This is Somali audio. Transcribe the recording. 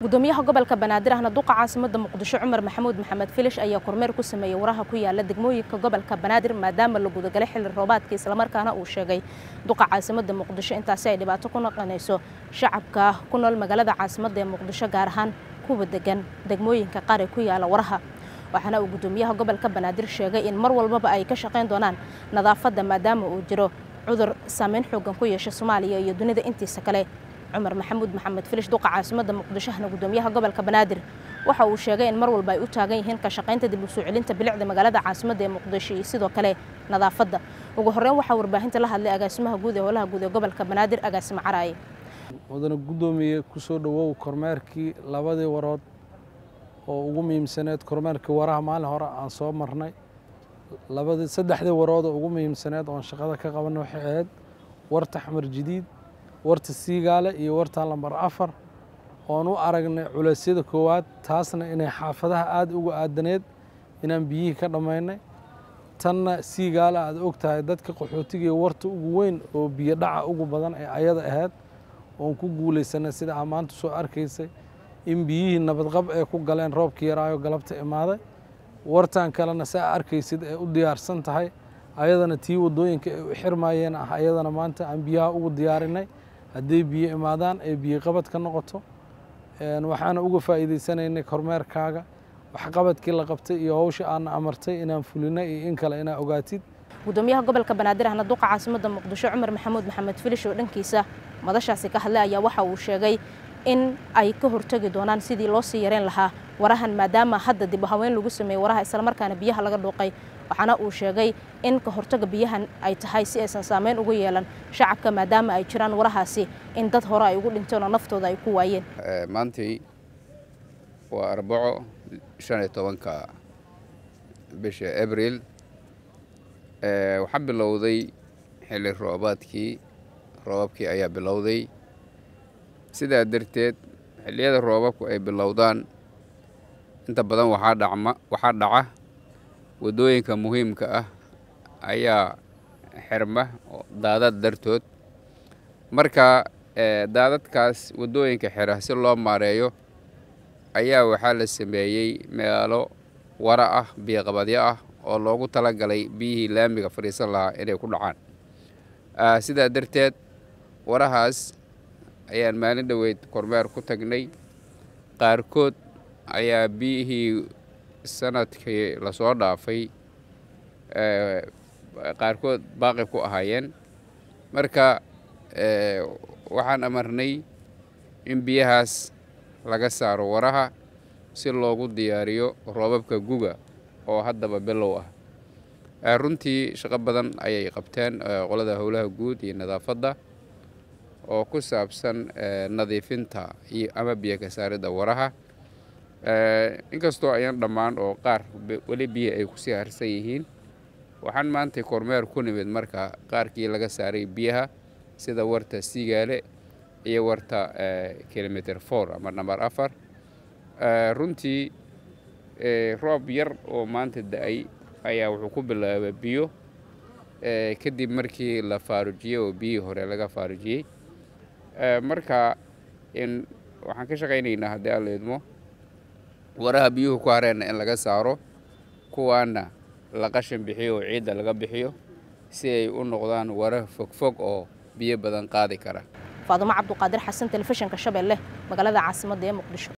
gudoomiyaha gobolka banaadir ahna duqa caasimada muqdisho cumar maxamuud maxamed filish ayaa kormeer ku sameeyey waraha ku yaala degmooyinka gobolka banaadir maadaama la gudagalay xilli roobaadka islamarkaana uu sheegay duqa caasimada muqdisho intaasi ay dhibaato ku noqonayso shacabka ku nool magaalada caasimada ee muqdisho gaar ahaan kuwa degan degmooyinka qaar ee ku yaala waraha waxaana uu gudoomiyaha gobolka banaadir sheegay in mar walbaba ay ka shaqayn doonaan nadaafadda maadaama uu jiro cudur saameyn xoogan ku yeesha soomaaliya iyo dunida intiisa kale cumar maxamuud maxamed filish duqa caasimada muqdishohna gudoomiyaha gobolka banaadir waxa uu sheegay in mar walba ay u taagan yihiin ka shaqaynta dib u soo celinta bilicda magaalada caasimada ee muqdisho iyo sidoo kale nadaafadda ugu horreyn waxaa warbaahinta la hadlay agaasimaha guud ee howlaha guud ee gobolka banaadir agaasimo caraaye mudane guddoomiye ku soo dhowow kormeerkii labadii warood oo ugu muhiimsaneed kormeerkii waraha maalin hore aan soo marnay labadii saddexdii warood oo ugu muhiimsaneed oon shaqada ka qabanay waxay ahayd warta xamar jadiid warta siigaale iyo warta lambar afar oon u aragnay culeysyada koowaad taasna inay xaafadaha aada uga aadaneed inaan biyihii ka dhammaynay tanna siigaale aad og tahay dadka qaxootigai warta ugu weyn oo biyo dhaca ugu badan ee ayada ahayd oon ku guulaysanay sida aa maanta soo arkaysay in biyihii nabadqab ee ku galeen roobkii yaraayo galabta imaaday wartan kalena saa arkaysid ee u diyaarsan tahay ayadana tii waddooyinka ay u xirmaayeen ah ayadana maanta aan biyaha ugu diyaarinay hadday biyo imaadaan ee biyo qabad ka noqoto waxaana uga faa'iidaysanaynay kormeerkaaga waxqabadkii la qabtay iyo howsha aana amartay inaan fulinay iyo in kale inaa ogaatid gudoomiyaha gobolka banaadir ahna duqa caasimada muqdisho cumar maxamuud maxamed filish oo dhankiisa madashaasi ka hadlay ayaa waxa uu sheegay in ay ka hortegi doonaan sidii loo sii yareyn lahaa warahan maadaama hadda dib u haweyn lagu sameeyey waraha islamarkaana biyaha laga dhuuqay waxaana uu sheegay in ka hortaga biyahan ay tahay si aysan saameyn ugu yeelan shacabka maadaama ay jiraan warahaasi in dad hore ay ugu dhinteen oo naftooda ay ku waayeen maantay waa arbaco shan iyo tobanka bisha abril waxaa bilowday xilli roobaadkii roobabkii ayaa bilowday sidaa darteed xilliyada roobabku ay bilowdaan inta badan waxaa dhacma waxaa dhaca waddooyinka muhiimka ah ayaa xirma daadad dartood marka daadadkaas waddooyinka xira si loo maareeyo ayaa waxaa la sameeyey meelo wara ah biyoqabadyo ah oo loogu talagalay biyihii laamiga fadhiisan lahaa inay ku dhacaan sidaa darteed warahaas ayaan maalin dhoweyd kormeer ku tagnay qaarkood ayaa biyihii sanadkii lasoo dhaafay qaarkood baaqi ku ahaayeen marka waxaan amarnay in biyahaas laga saaro waraha si loogu diyaariyo roobabka guga oo haddaba bilow ah runtii shaqo badan ayay qabteen qolada howlaha guud iyo nadaafadda oo ku saabsan nadiifinta iyo ama biyo ka saaridda waraha inkastoo ayaan dhammaan oo qaar weli biyo ay kusii harsan yihiin waxaan maanta kormeer ku nimid marka qaarkii laga saaray biyaha sida warta siigaale iyo warta kilometer for ama namber afar runtii roob yar oo maanta da-ay ayaa wuxuu ku bilaabay biyo kadib markii la faarujiyey oo biyihii hore laga faarujiyey marka in waxaan ka shaqaynaynaa haddii aan la idmo waraha biyuhu ku hareenna in laga saaro kuwaana la qashin bixiyo oo ciidda laga bixiyo si ay u noqdaan wara fogfog oo biyo badan qaadi kara faadumo cabduqaadir xasan telefishinka shabeelle magaalada caasimadda ee muqdisho